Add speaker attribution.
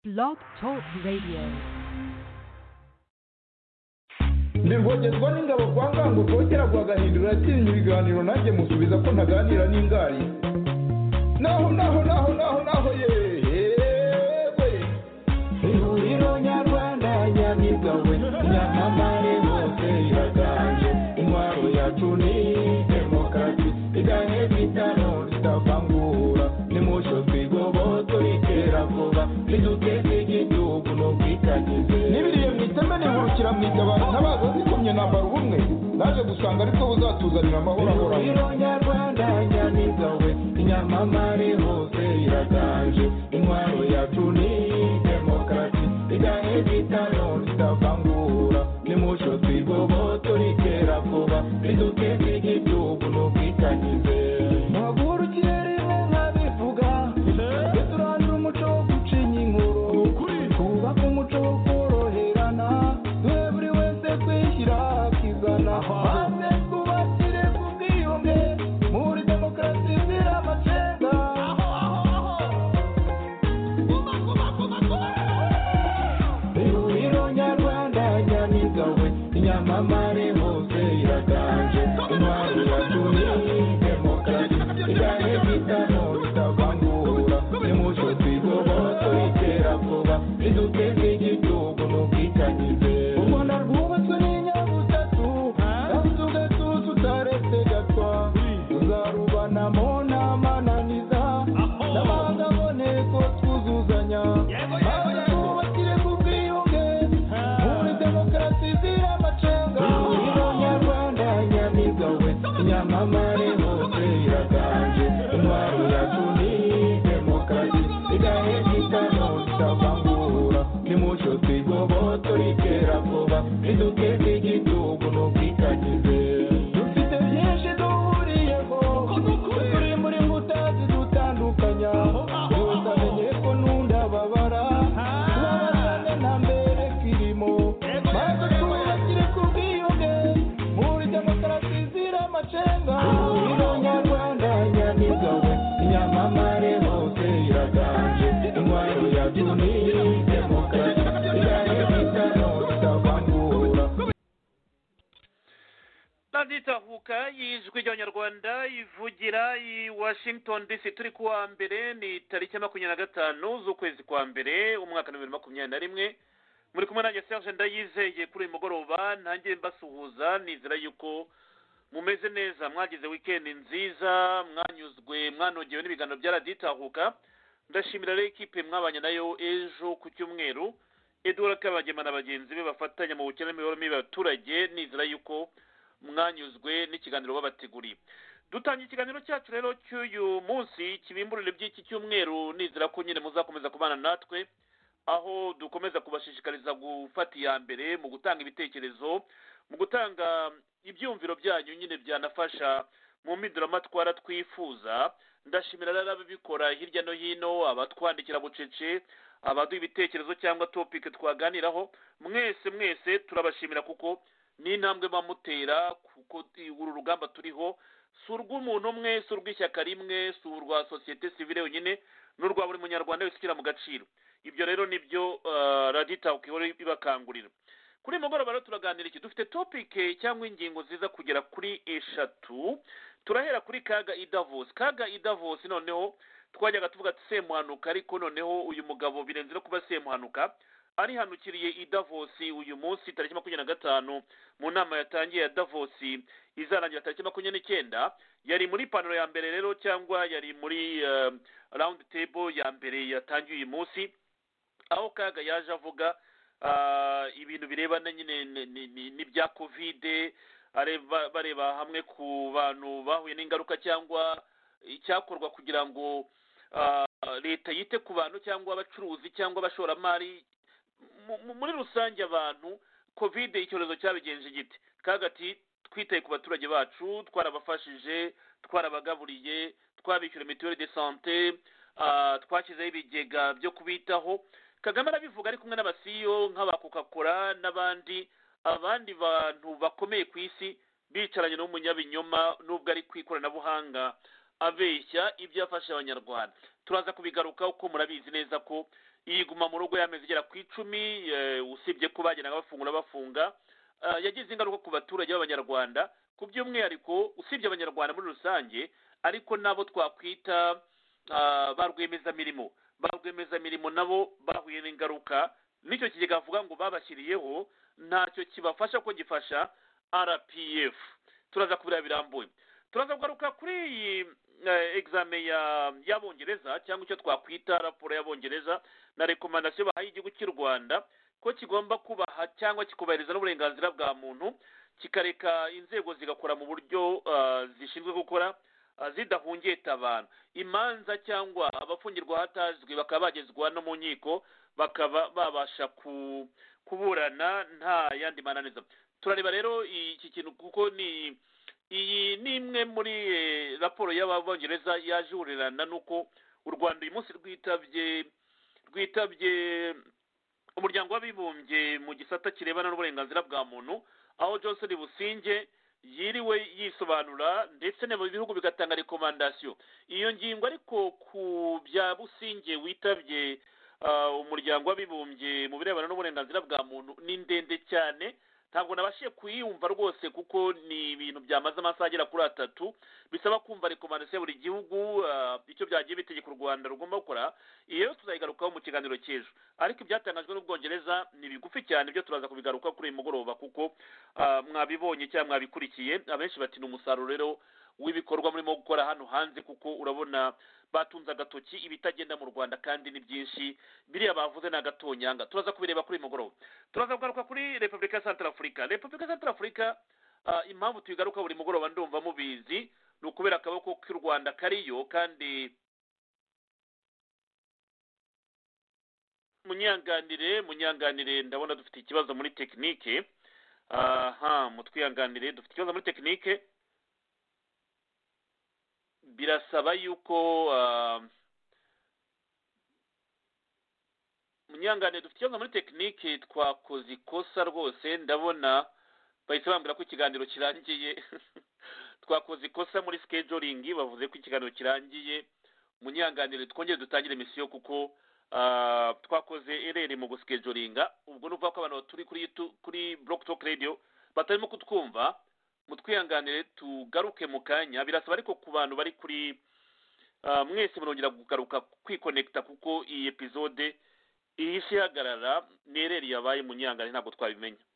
Speaker 1: Blog Talk Radio.
Speaker 2: ndirwogezwa n'ingabo kwa ngango rwogera rwagahindura yatinya ibiganiro nanjye musubiza ko ntaganira n'ingari naho naho naho naho naho yewe ihuriro nyarwanda nyamigabwe nyamamare hose iraganje intwaro yacu ni demokarasi iganye bitano ritavangura nimucyo twigobotse ritera vuba riduteze igihugu n'ubwitangize n'ibiriye mu iteme nihurukira mu itabaro ntabaza zikomye nambara ubumwe naje gusanga ariko buzatuzanira amahoro ahoraho ihuriro nyarwanda nyamigawe inyamamare hose iraganje intwaro yacu ni demokarasi iganye bitano ritavangura nimucyo twigobotse ritera vuba riduteze igihugu n'ubwitangize mpagurukire rimwe nkabivuga tujye turandura umuco wo gucinya inkuru twubake umuco wo koroherana duhe buri wese kwishyira akizana maze twubakire ku bwiyunge muri demokarasi izira amacenga ihuriro nyarwanda nyamigawe inyamamare hose iraganje intwaro yacu ni demokarasi igahe bitamo bitavangura nimucyo twigobotse bitera vuba riduteze igihugu n'ubwitangize u rwanda rwubatswe n'inyabutatu kandi tugatuza utaretse gatwa tuzarubanamo n'amananiza n'abahanga boneko twuzuzanya maze twubakire ku bwiyunge muri demokarasi izira amacenga ihuriro nyarwanda nyamigawe nyamamare hose iraganje intwaro yacu ni demokarasi igahe gitano itavangura nimucyo twigobotse ritera vuba riduteze igihugu n'ubwitangize dufite byinshi duhuriyeho turi muri mbuta zidutandukanya buri wese amenye ko n'undi ababara tubabazane nta mbere kirimo maze twubakire ku bwiyunge muri demokarasi izira amacenga ihuriro nyarwanda nyamigawe inyamamare hose iraganje intwaro yacu ni demokarasi igahe bitano bitavangura
Speaker 3: radiyo itahuka y'ijwi ry'abanyarwanda ivugira i washington dc turi ku wa mbere ni tariki ya makumyabiri na gatanu z'ukwezi kwa mbere umwaka wa bibiri na makumyabiri na rimwe muri kumwe nanjye serge ndayizeye kuri uyu mugoroba ntange mbasuhuza nizera yuko mumeze neza mwagize wikendi nziza mwanyuzwe mwanogewe n'ibiganiro bya radiyo itahuka ndashimira rero ekipe mwabanye nayo ejo ku cyumweru edouard kabagema na bagenzi be bafatanya mu bukene n'imibereho mibi y'abaturage nizera yuko mwanyuzwe n'ikiganiro babateguriye dutangiye ikiganiro cyacu rero cy'uyu munsi kibimburire by'iki cyumweru nizera ko nyine muzakomeza kubana natwe aho dukomeza kubashishikariza gufata iya mbere mu gutanga ibitekerezo mu gutanga ibyumviro byanyu nyine byanafasha mu mpinduramatwara twifuza ndashimira rero ababikora hirya no hino abatwandikira bucece abaduha ibitekerezo cyangwa topike twaganiraho mwese mwese turabashimira kuko ni intambwe bamutera kuko uru rugamba turiho si urw'umuntu umwe si urw'ishyaka rimwe si urwa sosiyete sivire yonyine n'urwa buri munyarwanda wese ushyira mu gaciro ibyo rero nibyo eh, radiyo itahuka ihora ibakangurira kuri uyu mugoroba rero turaganira iki dufite topike cyangwa ingingo ziza kugera kuri eshatu turahera kuri kaga idavosi kaga idavosi noneho twajyaga tuvuga ati semuhanuka ariko noneho uyu mugabo birenze no kuba semuhanuka arihanukiriye i davosi uyu munsi tariki makumyabiri na gatanu mu nama yatangiye ya davosi izarangira tariki makumyabiri n'icyenda yari muri panaro ya mbere rero cyangwa yari muri eh, round table ya mbere yatangiye uyu munsi aho kaga yaje avuga ah, ibintu birebana nyine n- n- n- n'ibya kovide areba- bareba hamwe ku bantu bahuye n'ingaruka cyangwa icyakorwa kugira ngo ah, leta yite ku bantu cyangwa abacuruzi cyangwa abashoramari mu- mu- muri rusange abantu kovide icyorezo cyabigenje gite kagati twitaye ku baturage bacu twarabafashije twarabagaburiye twabishyura mituweli de sante ah, twashyizeho ibigega byo kubitaho kagame arabivuga ari kumwe n'abasiyo nk'aba coca cola n'abandi abandi bantu bakomeye ku isi bicaranye n'umunyabinyoma n'ubwo ari ku ikoranabuhanga abeshya ibyo yafasha abanyarwanda turaza kubigaruka uko murabizi neza ko yiguma mu rugo y'amezi igera ku icumi eh, usibye ko bageraga bafungura bafunga Ah, yagize ingaruka ku baturage b'abanyarwanda ku by'umwihariko usibye abanyarwanda muri rusange ariko n'abo twakwita ah, ba rwiyemezamirimo ba rwiyemezamirimo nabo bahuye n'ingaruka n'icyo kigega avuga ngo babashyiriyeho ntacyo kibafasha ko gifasha rpf turaza kubira birambuye turaza kugaruka kuri iyi eh, exame ya- y'abongereza cyangwa icyo twakwita raporo y'abongereza na rekomandasiyo bahaye igihugu cy'u rwanda ko kigomba kubaha cyangwa kikubahiriza n'uburenganzira bwa muntu kikareka inzego zigakora mu buryo ah, zishinzwe gukora ah, zidahungeta abantu imanza cyangwa abafungirwa ahatazwi bakaba bagezwa no mu nkiko bakaba babasha ku- kuburana nta yandi mananiza turareba rero iki kintu kuko ni iyi ni imwe muri eh, raporo y'ababongereza yaje ihurirana n'uko u rwanda uyu munsi rwitabye rwitabye umuryango w'abibumbye mu gisata kirebana n'uburenganzira bwa muntu aho johnson businge yiriwe yisobanura ndetse no mu bihugu bigatanga rekomandasiyo iyo ngingo ariko ku bya businge witabye ah, umuryango w'abibumbye mu birebana n'uburenganzira bwa muntu ni ndende cyane ntabwo nabashije kuyumva rwose kuko ni ibintu byamaze amasaha agera kuri atatu bisaba kumva rekomandasiyo ya buri gihugu ah, icyo byagiye bitegeka u rwanda rugomba gukora iyo tuzayigarukaho mu kiganiro cy'ejo ariko ibyatangajwe n'ubwongereza ni bigufi cyane byo turaza kubigaruka kuri uyu mugoroba kuko ah, mwabibonye cyangwa mwabikurikiye abenshi bati ni umusaruro rero w'ibikorwa murimo gukora hano hanze kuko urabona batunze agatoki ibitagenda mu rwanda kandi ni byinshi biriya bavuze ni agatonyanga turaza kubireba kuri uyu mugoroba turaza kugaruka kuri repubulika ya santara afurika repubulika ya santara afurika ah, impamvu tuyigaruka buri mugoroba ndumva mubizi ni ukubera akaboko k'u rwanda kariyo kandi munyanganire munyanganire ndabona dufite ikibazo muri tekinike aha mutwihanganire dufite ikibazo muri tekinike birasaba yuko ah, munyanganire dufite ikibazo muri tekinike twakoze ikosa rwose ndabona bahise bambwira ko ikiganiro kirangiye twakoze ikosa muri skejoringi bavuze ko ikiganiro kirangiye munyanganire twongere dutangire misiyo kuko ah, twakoze erere mu guskejoringa ubwo ni ukuvuga ko abantu turi kuri tu- kuri block talk radio batarimo kutwumva mutwihanganire tugaruke mu kanya birasaba ariko ku bantu bari kuri ah, mwese murongera kugaruka kwikonekita kuko iyi epizode ihise ihagarara ni ereri yabaye munyanganire ntabwo twabimenye